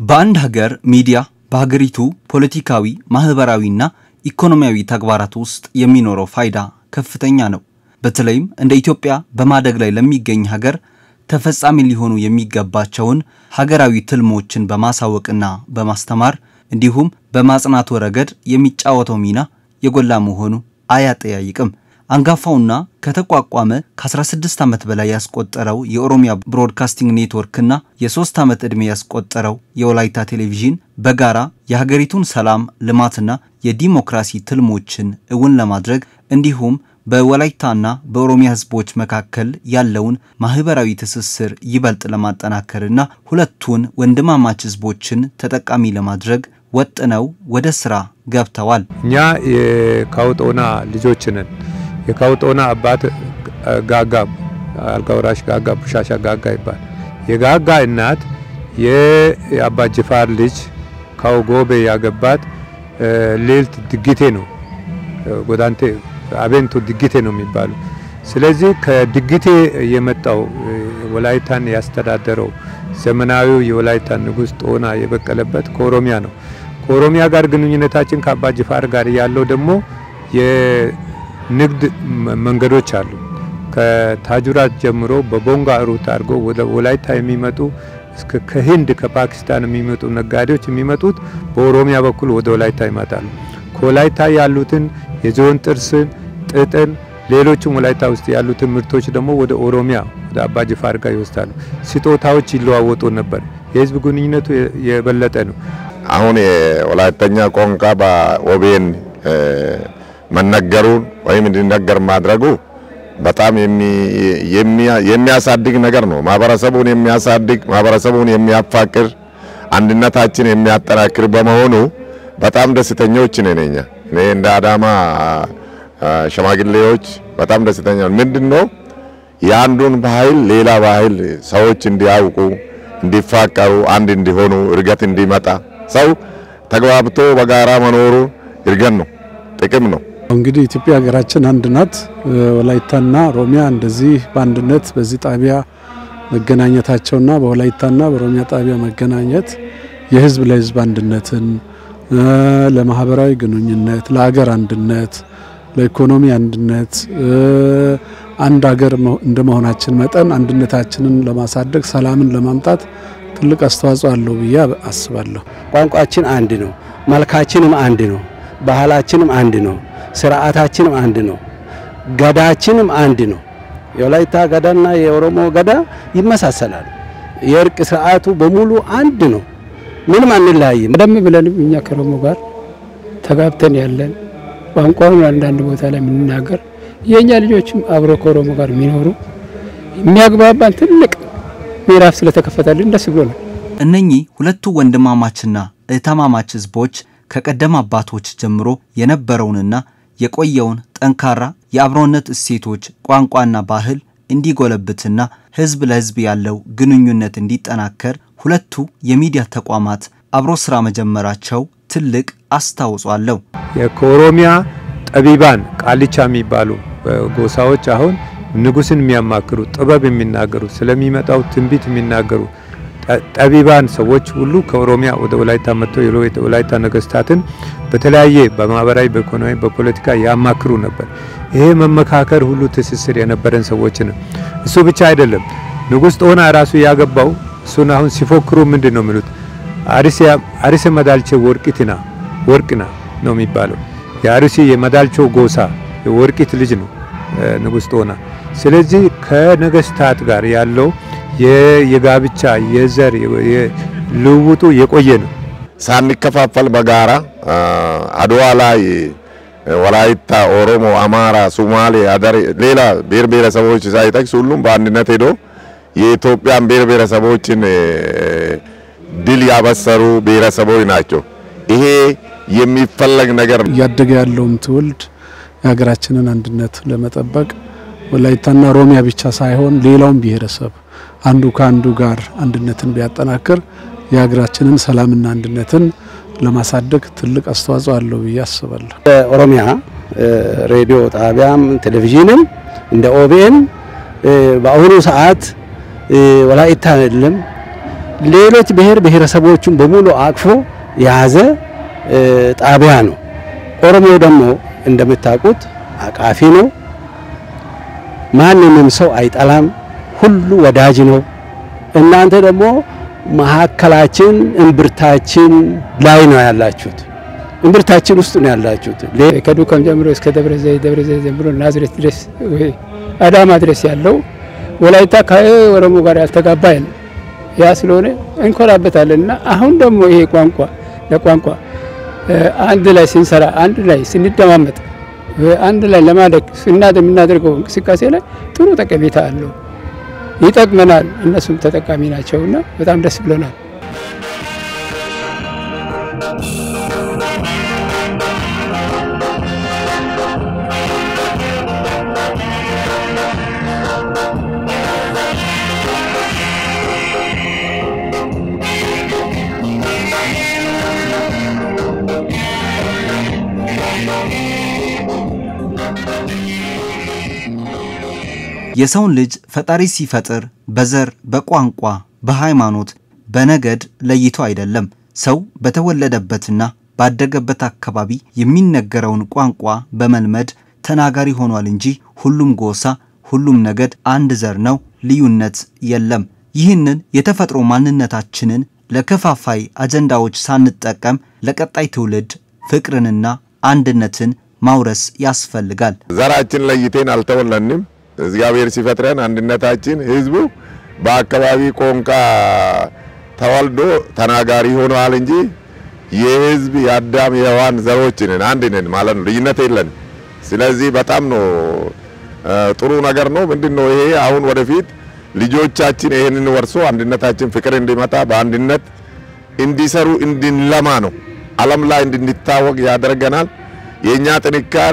በአንድ ሀገር ሚዲያ በሀገሪቱ ፖለቲካዊ፣ ማህበራዊና ኢኮኖሚያዊ ተግባራት ውስጥ የሚኖረው ፋይዳ ከፍተኛ ነው። በተለይም እንደ ኢትዮጵያ በማደግ ላይ ለሚገኝ ሀገር ተፈጻሚ ሊሆኑ የሚገባቸውን ሀገራዊ ትልሞችን በማሳወቅና በማስተማር እንዲሁም በማጽናቱ ረገድ የሚጫወተው ሚና የጎላ መሆኑ አያጠያይቅም። አንጋፋውና ከተቋቋመ ከ16 ዓመት በላይ ያስቆጠረው የኦሮሚያ ብሮድካስቲንግ ኔትወርክና የሶስት ዓመት ዕድሜ ያስቆጠረው የወላይታ ቴሌቪዥን በጋራ የሀገሪቱን ሰላም ልማትና የዲሞክራሲ ትልሞችን እውን ለማድረግ እንዲሁም በወላይታና በኦሮሚያ ሕዝቦች መካከል ያለውን ማህበራዊ ትስስር ይበልጥ ለማጠናከርና ሁለቱን ወንድማማች ሕዝቦችን ተጠቃሚ ለማድረግ ወጥነው ወደ ስራ ገብተዋል። እኛ የካውጦና ልጆች ነን። የካውጦና አባት ጋጋ አልጋውራሽ ጋጋ ቡሻሻ ጋጋ ይባል። የጋጋ እናት የአባ ጅፋር ልጅ ካውጎቤ ያገባት ሌልት ድግቴ ነው። ጎዳንቴ አቤንቶ ድግቴ ነው የሚባሉ። ስለዚህ ከድግቴ የመጣው ወላይታን ያስተዳደረው ዘመናዊው የወላይታ ንጉሥ ጦና የበቀለበት ከኦሮሚያ ነው። ከኦሮሚያ ጋር ግንኙነታችን ከአባ ጅፋር ጋር ያለው ደግሞ የንግድ መንገዶች አሉ። ከታጁራት ጀምሮ በቦንጋ ሩት አድርጎ ወደ ወላይታ የሚመጡ እስከ ከህንድ ከፓኪስታን የሚመጡ ነጋዴዎች የሚመጡት በኦሮሚያ በኩል ወደ ወላይታ ይመጣሉ። ከወላይታ ያሉትን የዝሆን ጥርስን፣ ጥጥን፣ ሌሎችም ወላይታ ውስጥ ያሉትን ምርቶች ደግሞ ወደ ኦሮሚያ ወደ አባ ጅፋር ጋር ይወስዳሉ። ስጦታዎች ይለዋወጡ ነበር። የህዝብ ግንኙነቱ የበለጠ ነው። አሁን የወላይተኛ ቋንቋ በኦቤን መነገሩን ወይም እንዲነገር ማድረጉ በጣም የሚያሳድግ ነገር ነው። ማህበረሰቡን የሚያሳድግ ማህበረሰቡን የሚያፋቅር አንድነታችን የሚያጠናክር በመሆኑ በጣም ደስተኞች ነን። እኛ እኔ እንደ አዳማ ሽማግሌዎች በጣም ደስተኛ ምንድን ነው የአንዱን ባህል ሌላ ባህል ሰዎች እንዲያውቁ፣ እንዲፋቀሩ፣ አንድ እንዲሆኑ፣ እድገት እንዲመጣ ሰው ተግባብቶ በጋራ መኖሩ እድገት ነው፣ ጥቅም ነው። እንግዲህ ኢትዮጵያ ሀገራችን አንድ ናት። ወላይታና ኦሮሚያ እንደዚህ በአንድነት በዚህ ጣቢያ መገናኘታቸውና በወላይታና በኦሮሚያ ጣቢያ መገናኘት የህዝብ ለህዝብ አንድነትን ለማህበራዊ ግንኙነት፣ ለሀገር አንድነት፣ ለኢኮኖሚ አንድነት አንድ ሀገር እንደመሆናችን መጠን አንድነታችንን ለማሳደግ ሰላምን ለማምጣት ትልቅ አስተዋጽኦ አለው ብዬ አስባለሁ። ቋንቋችን አንድ ነው፣ መልካችንም አንድ ነው፣ ባህላችንም አንድ ነው፣ ስርዓታችንም አንድ ነው፣ ገዳችንም አንድ ነው። የወላይታ ገዳና የኦሮሞ ገዳ ይመሳሰላል። የእርቅ ስርዓቱ በሙሉ አንድ ነው። ምንም አንለያይም። ቀደም ብለንም እኛ ከኦሮሞ ጋር ተጋብተን ያለን ቋንቋውን አንዳንድ ቦታ ላይ የምንናገር የእኛ ልጆችም አብሮ ከኦሮሞ ጋር የሚኖሩ የሚያግባባን ትልቅ ምዕራፍ ስለተከፈተልን ደስ ብሎ ነው። እነኚህ ሁለቱ ወንድማማችና እህትማማች ህዝቦች ከቀደም አባቶች ጀምሮ የነበረውንና የቆየውን ጠንካራ የአብሮነት እሴቶች፣ ቋንቋና ባህል እንዲጎለብትና ህዝብ ለህዝብ ያለው ግንኙነት እንዲጠናከር ሁለቱ የሚዲያ ተቋማት አብሮ ስራ መጀመራቸው ትልቅ አስተዋጽኦ አለው። ከኦሮሚያ ጠቢባን ቃልቻ የሚባሉ ጎሳዎች አሁን ንጉስን የሚያማክሩ ጥበብ የሚናገሩ ስለሚመጣው ትንቢት የሚናገሩ ጠቢባን ሰዎች ሁሉ ከኦሮሚያ ወደ ወላይታ መጥተው የወላይታ ነገስታትን በተለያየ በማህበራዊ፣ በኢኮኖሚ፣ በፖለቲካ ያማክሩ ነበር። ይሄ መመካከር ሁሉ ትስስር የነበረን ሰዎች ነው። እሱ ብቻ አይደለም። ንጉስ ጦና ራሱ ያገባው እሱን አሁን ሲፎክሩ ምንድን ነው የሚሉት? አሪሴ መዳልቼ ወርቂትና ወርቅና ነው የሚባለው። የአርሲ የመዳልቾ ጎሳ የወርቂት ልጅ ነው ንጉስ ጦና። ስለዚህ ከነገስታት ጋር ያለው የጋብቻ የዘር ልውውጡ የቆየ ነው። ሳንከፋፈል በጋራ አድዋ ላይ ወላይታ፣ ኦሮሞ፣ አማራ፣ ሱማሌ፣ አደሬ ሌላ ብሔር ብሔረሰቦች ሳይጠቅስ ሁሉም በአንድነት ሄዶ የኢትዮጵያን ብሔር ብሔረሰቦችን ድል ያበሰሩ ብሔረሰቦች ናቸው። ይሄ የሚፈለግ ነገር ነው። እያደገ ያለውም ትውልድ የሀገራችንን አንድነት ለመጠበቅ ወላይታና ኦሮሚያ ብቻ ሳይሆን ሌላውም ብሔረሰብ አንዱ ከአንዱ ጋር አንድነትን ቢያጠናክር የሀገራችንን ሰላምና አንድነትን ለማሳደግ ትልቅ አስተዋጽኦ አለው ብዬ አስባለሁ። ኦሮሚያ ሬዲዮ ጣቢያም ቴሌቪዥንም እንደ ኦቤን በአሁኑ ሰዓት ወላይታ አይደለም ሌሎች ብሔር ብሔረሰቦቹን በሙሉ አቅፎ የያዘ ጣቢያ ነው። ኦሮሞ ደግሞ እንደምታውቁት አቃፊ ነው። ማንንም ሰው አይጠላም። ሁሉ ወዳጅ ነው። እናንተ ደግሞ መሀከላችን እምብርታችን ላይ ነው ያላችሁት። እምብርታችን ውስጥ ነው ያላችሁት። ከዱከም ጀምሮ እስከ ደብረ ዘይት ደብረ ዘይት ጀምሮ ናዝሬት ድረስ ወይ አዳማ ድረስ ያለው ወላይታ ከኦሮሞ ጋር ያልተጋባ የለም። ያ ስለሆነ እንኮራበታለን እና አሁን ደግሞ ይሄ ቋንቋ ለቋንቋ አንድ ላይ ስንሰራ አንድ ላይ ስንደማመጥ አንድ ላይ ለማደግ ስናድ የምናደርገው እንቅስቃሴ ላይ ጥሩ ጠቀሜታ አለው፣ ይጠቅመናል። እነሱም ተጠቃሚ ናቸውና በጣም ደስ ብሎናል። የሰውን ልጅ ፈጣሪ ሲፈጥር በዘር፣ በቋንቋ፣ በሃይማኖት፣ በነገድ ለይቶ አይደለም። ሰው በተወለደበትና ባደገበት አካባቢ የሚነገረውን ቋንቋ በመልመድ ተናጋሪ ሆኗል እንጂ ሁሉም ጎሳ፣ ሁሉም ነገድ አንድ ዘር ነው፣ ልዩነት የለም። ይህንን የተፈጥሮ ማንነታችንን ለከፋፋይ አጀንዳዎች ሳንጠቀም ለቀጣይ ትውልድ ፍቅርንና አንድነትን ማውረስ ያስፈልጋል። ዘራችን ለይቴን አልተወለንም። እግዚአብሔር ሲፈጥረን አንድነታችን ህዝቡ በአካባቢ ቋንቋ ተወልዶ ተናጋሪ ሆነዋል እንጂ የህዝብ የአዳም የሔዋን ዘሮች ነን፣ አንድ ነን ማለት ነው። ልዩነት የለን። ስለዚህ በጣም ነው ጥሩ ነገር ነው። ምንድን ነው ይሄ አሁን ወደፊት ልጆቻችን ይህንን ወርሶ አንድነታችን ፍቅር እንዲመጣ በአንድነት እንዲሰሩ እንድንለማ ነው። ዓለም ላይ እንድንታወቅ ያደርገናል። የእኛ ጥንካሬ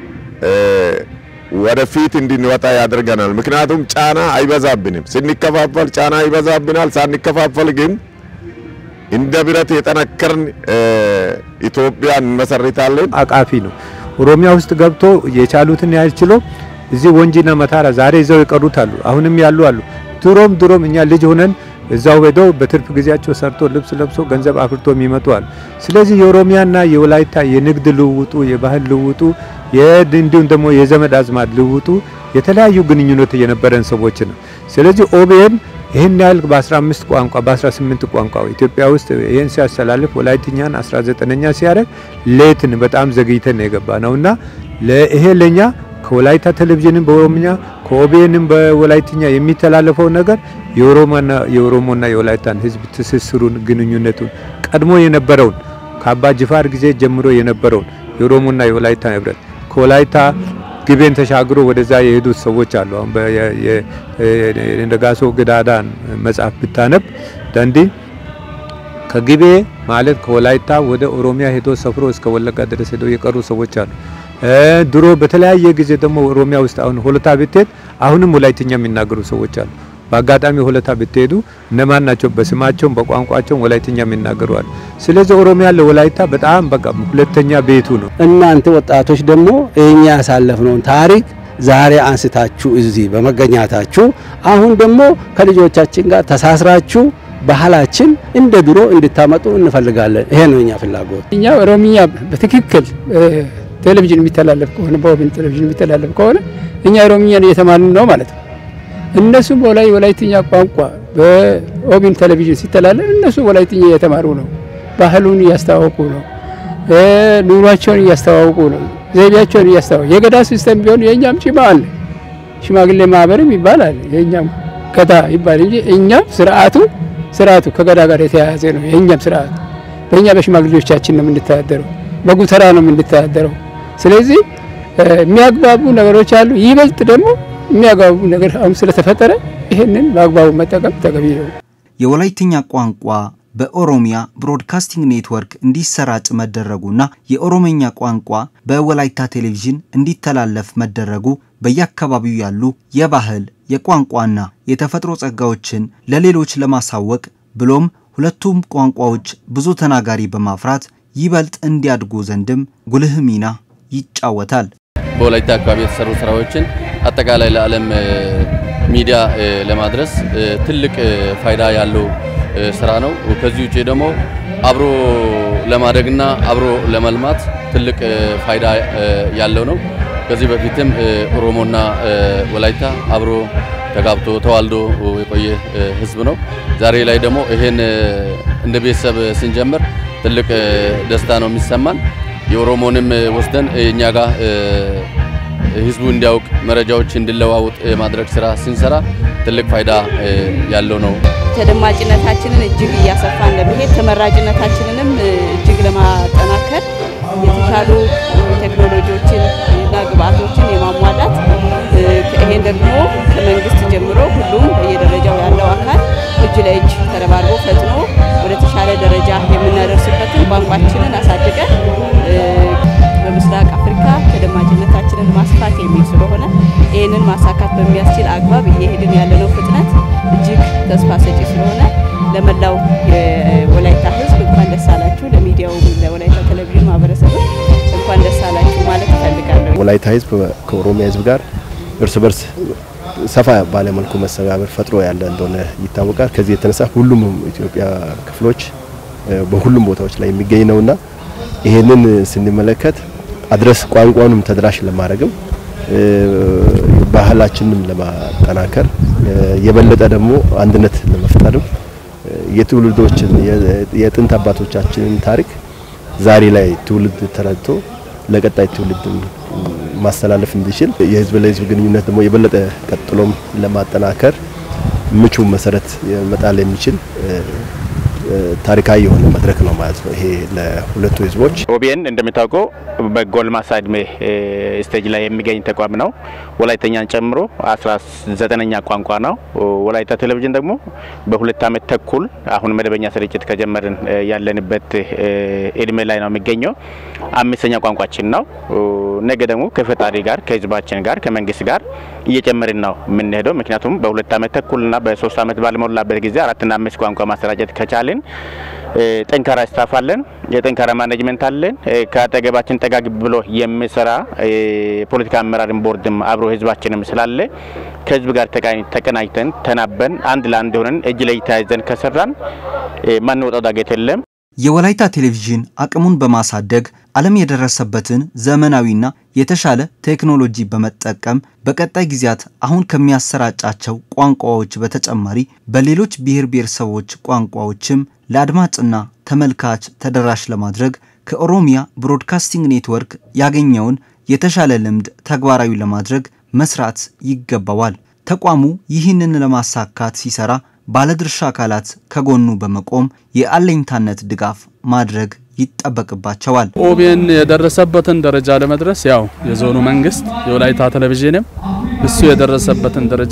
ወደፊት እንድንወጣ ያደርገናል። ምክንያቱም ጫና አይበዛብንም። ስንከፋፈል ጫና ይበዛብናል። ሳንከፋፈል ግን እንደ ብረት የጠነከርን ኢትዮጵያን እንመሰርታለን። አቃፊ ነው። ኦሮሚያ ውስጥ ገብቶ የቻሉትን ያህል ችሎ እዚህ ወንጂና መታራ ዛሬ ይዘው የቀሩት አሉ። አሁንም ያሉ አሉ። ድሮም ድሮም እኛ ልጅ ሆነን እዛው ሄደው በትርፍ ጊዜያቸው ሰርቶ ልብስ ለብሶ ገንዘብ አፍርቶ የሚመጡ አሉ። ስለዚህ የኦሮሚያና የወላይታ የንግድ ልውውጡ፣ የባህል ልውውጡ፣ እንዲሁም ደግሞ የዘመድ አዝማድ ልውውጡ የተለያዩ ግንኙነት የነበረን ሰዎች ነው። ስለዚህ ኦቤን ይህን ያህል በ15 ቋንቋ በ18 ቋንቋ ኢትዮጵያ ውስጥ ይህን ሲያስተላልፍ ወላይትኛን 19ኛ ሲያደርግ ሌትን በጣም ዘግይተን የገባ ነውና ይሄ ለኛ ከወላይታ ቴሌቪዥንም በኦሮምኛ ከኦቤንም በወላይትኛ የሚተላለፈው ነገር የኦሮሞና የኦሮሞና የወላይታን ሕዝብ ትስስሩን ግንኙነቱን ቀድሞ የነበረውን ከአባ ጅፋር ጊዜ ጀምሮ የነበረውን የኦሮሞና የወላይታ ህብረት ከወላይታ ግቤን ተሻግሮ ወደዛ የሄዱት ሰዎች አሉ። አሁን ነጋሶ ግዳዳን መጽሐፍ ብታነብ ዳንዲ ከግቤ ማለት ከወላይታ ወደ ኦሮሚያ ሄዶ ሰፍሮ እስከ ወለጋ ድረስ ሄዶ የቀሩ ሰዎች አሉ። ድሮ በተለያየ ጊዜ ደግሞ ኦሮሚያ ውስጥ አሁን ሆለታ ብትሄድ አሁንም ወላይትኛ የሚናገሩ ሰዎች አሉ። በአጋጣሚ ሆለታ ብትሄዱ እነማን ናቸው? በስማቸውም በቋንቋቸውም ወላይትኛ የሚናገሩ አሉ። ስለዚህ ኦሮሚያ ለወላይታ በጣም በቃ ሁለተኛ ቤቱ ነው። እናንተ ወጣቶች ደግሞ እኛ ያሳለፍነውን ታሪክ ዛሬ አንስታችሁ እዚህ በመገኘታችሁ አሁን ደግሞ ከልጆቻችን ጋር ተሳስራችሁ ባህላችን እንደ ድሮ እንድታመጡ እንፈልጋለን። ይሄ ነው እኛ ፍላጎት። እኛ ኦሮምኛ በትክክል ቴሌቪዥን የሚተላለፍ ከሆነ በኦቤን ቴሌቪዥን የሚተላለፍ ከሆነ እኛ ኦሮምኛን እየተማርን ነው ማለት ነው። እነሱም በላይ ወላይትኛ ቋንቋ በኦቤን ቴሌቪዥን ሲተላለፍ እነሱ ወላይትኛ እየተማሩ ነው። ባህሉን እያስተዋወቁ ነው። ኑሯቸውን እያስተዋወቁ ነው። ዘይቤያቸውን እያስተዋወቁ የገዳ ሲስተም ቢሆን የእኛም ጭማ አለ፣ ሽማግሌ ማህበርም ይባላል። የእኛም ገዳ ይባል እንጂ እኛም ስርዓቱ ስርዓቱ ከገዳ ጋር የተያያዘ ነው። የእኛም ስርዓት በእኛ በሽማግሌዎቻችን ነው የምንተዳደረው፣ በጉተራ ነው የምንተዳደረው። ስለዚህ የሚያግባቡ ነገሮች አሉ። ይበልጥ ደግሞ የሚያግባቡ ነገር አሁን ስለተፈጠረ ይህንን በአግባቡ መጠቀም ተገቢ ነው። የወላይትኛ ቋንቋ በኦሮሚያ ብሮድካስቲንግ ኔትወርክ እንዲሰራጭ መደረጉና የኦሮምኛ ቋንቋ በወላይታ ቴሌቪዥን እንዲተላለፍ መደረጉ በየአካባቢው ያሉ የባህል የቋንቋና የተፈጥሮ ጸጋዎችን ለሌሎች ለማሳወቅ ብሎም ሁለቱም ቋንቋዎች ብዙ ተናጋሪ በማፍራት ይበልጥ እንዲያድጉ ዘንድም ጉልህ ሚና ይጫወታል። በወላይታ አካባቢ የተሰሩ ስራዎችን አጠቃላይ ለዓለም ሚዲያ ለማድረስ ትልቅ ፋይዳ ያለው ስራ ነው። ከዚህ ውጭ ደግሞ አብሮ ለማደግና አብሮ ለመልማት ትልቅ ፋይዳ ያለው ነው። ከዚህ በፊትም ኦሮሞና ወላይታ አብሮ ተጋብቶ ተዋልዶ የቆየ ህዝብ ነው። ዛሬ ላይ ደግሞ ይሄን እንደ ቤተሰብ ስንጀምር ትልቅ ደስታ ነው የሚሰማን። የኦሮሞንም ወስደን እኛ ጋር ህዝቡ እንዲያውቅ መረጃዎች እንዲለዋውጥ የማድረግ ስራ ስንሰራ ትልቅ ፋይዳ ያለው ነው። ተደማጭነታችንን እጅግ እያሰፋን ለመሄድ ተመራጭነታችንንም እጅግ ለማጠናከር የተሻሉ ቴክኖሎጂዎችን እና ግብአቶችን የማሟላት ይሄን ደግሞ ከመንግስት ጀምሮ ሁሉም በየደረጃው ያለው አካል እጅ ለእጅ ተረባርቦ ፈጥኖ ወደ ተሻለ ደረጃ የምናደርስበትን ቋንቋችንን አሳድገን በምስራቅ አፍሪካ ተደማጭነታችንን ማስፋት የሚል ስለሆነ ይህንን ማሳካት በሚያስችል አግባብ እየሄድን ያለነው ፍጥነት እጅግ ተስፋ ሰጪ ስለሆነ ለመላው የወላይታ ህዝብ እንኳን ደስ አላችሁ። ለሚዲያው ለወላይታ ቴሌቪዥን ማህበረሰብ እንኳን ደስ አላችሁ ማለት እፈልጋለሁ። ወላይታ ህዝብ ከኦሮሚያ ህዝብ ጋር እርስ በርስ ሰፋ ባለ መልኩ መሰባበር ፈጥሮ ያለ እንደሆነ ይታወቃል። ከዚህ የተነሳ ሁሉም ኢትዮጵያ ክፍሎች በሁሉም ቦታዎች ላይ የሚገኝ ነውና ይሄንን ስንመለከት አድረስ ቋንቋንም ተደራሽ ለማድረግም ባህላችንም ለማጠናከር የበለጠ ደግሞ አንድነት ለመፍጠርም የትውልዶችን የጥንት አባቶቻችንን ታሪክ ዛሬ ላይ ትውልድ ተረድቶ ለቀጣይ ትውልድ ማስተላለፍ እንዲችል የህዝብ ለህዝብ ግንኙነት ደግሞ የበለጠ ቀጥሎም ለማጠናከር ምቹ መሰረት መጣል የሚችል ታሪካዊ የሆነ መድረክ ነው ማለት ነው። ይሄ ለሁለቱ ህዝቦች ኦቢኤን እንደሚታወቀው በጎልማሳ እድሜ ስቴጅ ላይ የሚገኝ ተቋም ነው። ወላይተኛን ጨምሮ አስራ ዘጠነኛ ቋንቋ ነው። ወላይታ ቴሌቪዥን ደግሞ በሁለት ዓመት ተኩል አሁን መደበኛ ስርጭት ከጀመርን ያለንበት እድሜ ላይ ነው የሚገኘው። አምስተኛ ቋንቋችን ነው። ነገ ደግሞ ከፈጣሪ ጋር ከህዝባችን ጋር ከመንግስት ጋር እየጨመርን ነው የምንሄደው። ምክንያቱም በሁለት ዓመት ተኩልና በሶስት ዓመት ባልሞላበት ጊዜ አራትና አምስት ቋንቋ ማሰራጨት ከቻልን ጠንካራ ስታፍ አለን፣ የጠንካራ ማኔጅመንት አለን። ከአጠገባችን ጠጋግ ብሎ የሚሰራ የፖለቲካ አመራርን ቦርድም አብሮ ህዝባችንም ስላለ ከህዝብ ጋር ተቀናጅተን ተናበን አንድ ለአንድ ሆነን እጅ ላይ ተያይዘን ከሰራን ማንወጣው ዳገት የለም። የወላይታ ቴሌቪዥን አቅሙን በማሳደግ ዓለም የደረሰበትን ዘመናዊና የተሻለ ቴክኖሎጂ በመጠቀም በቀጣይ ጊዜያት አሁን ከሚያሰራጫቸው ቋንቋዎች በተጨማሪ በሌሎች ብሔር ብሔረሰቦች ቋንቋዎችም ለአድማጭና ተመልካች ተደራሽ ለማድረግ ከኦሮሚያ ብሮድካስቲንግ ኔትወርክ ያገኘውን የተሻለ ልምድ ተግባራዊ ለማድረግ መስራት ይገባዋል። ተቋሙ ይህንን ለማሳካት ሲሰራ ባለድርሻ አካላት ከጎኑ በመቆም የአለኝታነት ድጋፍ ማድረግ ይጠበቅባቸዋል። ኦቢኤን የደረሰበትን ደረጃ ለመድረስ ያው የዞኑ መንግስት የወላይታ ቴሌቪዥንም እሱ የደረሰበትን ደረጃ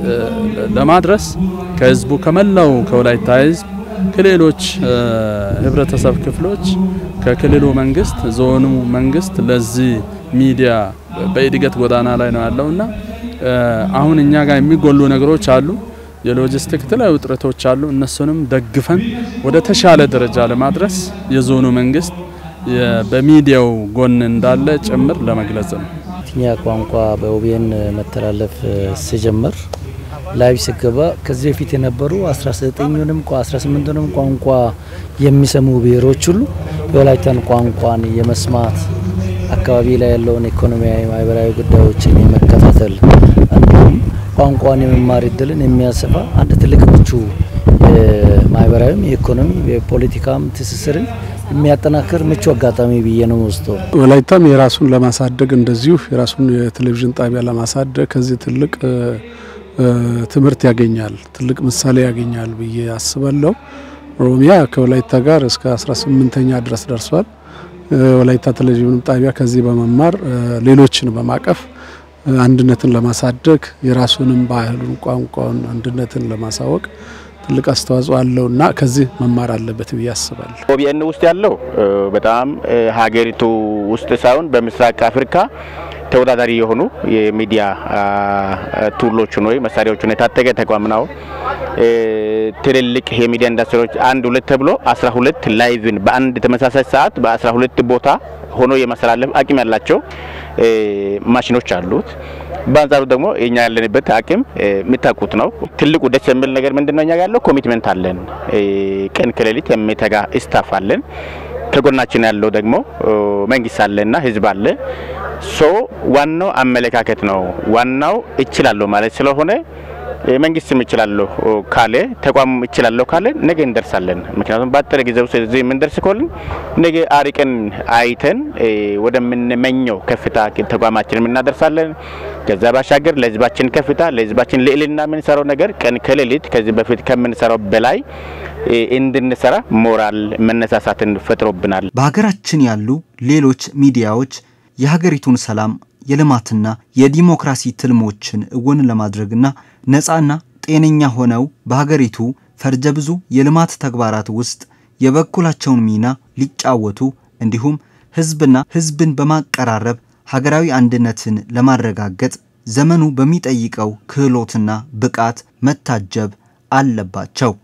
ለማድረስ ከህዝቡ ከመላው ከወላይታ ህዝብ ከሌሎች ህብረተሰብ ክፍሎች ከክልሉ መንግስት ዞኑ መንግስት ለዚህ ሚዲያ በእድገት ጎዳና ላይ ነው ያለውና አሁን እኛ ጋር የሚጎሉ ነገሮች አሉ። የሎጂስቲክ የተለያዩ ውጥረቶች አሉ። እነሱንም ደግፈን ወደ ተሻለ ደረጃ ለማድረስ የዞኑ መንግስት በሚዲያው ጎን እንዳለ ጭምር ለመግለጽ ነው። ትኛ ቋንቋ በኦቢኤን መተላለፍ ሲጀምር ላይቭ ሲገባ ከዚህ በፊት የነበሩ 19ንም 18ንም ቋንቋ የሚሰሙ ብሔሮች ሁሉ የወላይታን ቋንቋን የመስማት አካባቢ ላይ ያለውን ኢኮኖሚያዊ፣ ማህበራዊ ጉዳዮችን የመከታተል እንዲሁም ቋንቋን የመማር እድልን የሚያሰፋ አንድ ትልቅ ምቹ ማህበራዊም የኢኮኖሚ የፖለቲካም ትስስርን የሚያጠናክር ምቹ አጋጣሚ ብዬ ነው ወስደው። ወላይታም የራሱን ለማሳደግ እንደዚሁ የራሱን የቴሌቪዥን ጣቢያ ለማሳደግ ከዚህ ትልቅ ትምህርት ያገኛል፣ ትልቅ ምሳሌ ያገኛል ብዬ አስባለሁ። ኦሮሚያ ከወላይታ ጋር እስከ 18ኛ ድረስ ደርሷል። ወላይታ ቴሌቪዥን ጣቢያ ከዚህ በመማር ሌሎችን በማቀፍ አንድነትን ለማሳደግ የራሱንም ባህሉን፣ ቋንቋውን፣ አንድነትን ለማሳወቅ ትልቅ አስተዋጽኦ አለውና ከዚህ መማር አለበት ብዬ አስባለሁ። ኦቢኤን ውስጥ ያለው በጣም ሀገሪቱ ውስጥ ሳይሆን በምስራቅ አፍሪካ ተወዳዳሪ የሆኑ የሚዲያ ቱሎችን ወይ መሳሪያዎችን የታጠቀ ተቋም ነው። ትልልቅ የሚዲያ ኢንዱስትሪዎች አንድ ሁለት ተብሎ አስራ ሁለት ላይቭን በአንድ ተመሳሳይ ሰዓት በአስራ ሁለት ቦታ ሆኖ የማስተላለፍ አቅም ያላቸው ማሽኖች አሉት። በአንጻሩ ደግሞ እኛ ያለንበት አቅም የምታውቁት ነው። ትልቁ ደስ የሚል ነገር ምንድነው? እኛ ያለው ኮሚትመንት አለን። ቀን ከሌሊት የሚተጋ ስታፍ አለን። ከጎናችን ያለው ደግሞ መንግስት አለና ህዝብ አለ። ሶ ዋናው አመለካከት ነው። ዋናው እችላለሁ ማለት ስለሆነ መንግስትም እችላለሁ ካለ ተቋም እችላለሁ ካለ ነገ እንደርሳለን። ምክንያቱም በአጠረ ጊዜ ውስጥ እዚህ የምንደርስ ከሆልን ነገ አሪቀን አይተን ወደምንመኘው ከፍታ ተቋማችን እናደርሳለን። ከዛ ባሻገር ለህዝባችን ከፍታ ለህዝባችን ልዕልና የምንሰራው ነገር ቀን ከሌሊት ከዚህ በፊት ከምንሰራው በላይ እንድንሰራ ሞራል መነሳሳትን ፈጥሮብናል። በሀገራችን ያሉ ሌሎች ሚዲያዎች የሀገሪቱን ሰላም የልማትና የዲሞክራሲ ትልሞችን እውን ለማድረግና ነፃና ጤነኛ ሆነው በሀገሪቱ ፈርጀ ብዙ የልማት ተግባራት ውስጥ የበኩላቸውን ሚና ሊጫወቱ እንዲሁም ህዝብና ህዝብን በማቀራረብ ሀገራዊ አንድነትን ለማረጋገጥ ዘመኑ በሚጠይቀው ክህሎትና ብቃት መታጀብ አለባቸው።